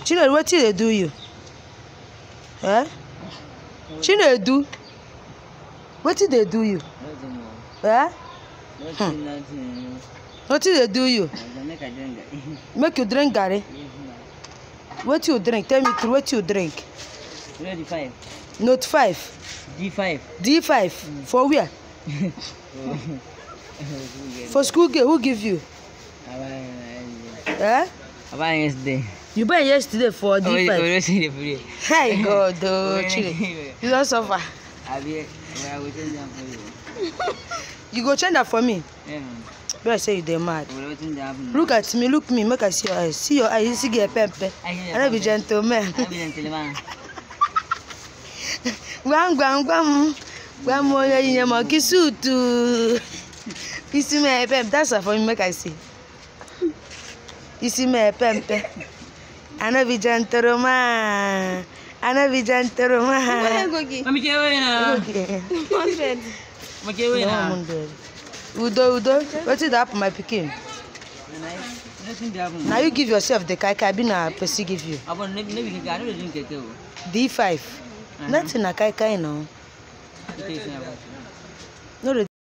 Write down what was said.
chinedu wetin dey do you eh chinedu wetin dey do you Nothing more. eh Nothing, nothing. wetin dey do you I go make I drink that. make you drink garri wetin you drink tell me true wetin you drink Ready five. note five D five. d five for where for school gate who give you eh About yesterday. you buy yesterday for d Oh, five oh, see the video. hey god oh chile you don suffer Abi, I will change them for you. you go change that for me Yeah, man. be like say you dey mad I will change them. look at me look me make i see your eyes see your eyes you see get pempe i no be gentleman I be gentleman. gwam gwam gwam gwam onye yinye mọ kí suutu isi mee pempe that's why for me make i see isi mee pempe i no be gentleman i no be gentleman. Mami ke wey na. Okay. Mami ke wey No, na. I'm dead. udo udo wetin dey happen my pikin Nothing dey happen. na you give yourself the kai kai be na person give you Abon no be no be keke. I no dey drink keke o. d5 nothing na kai kai na Keke is na. no dey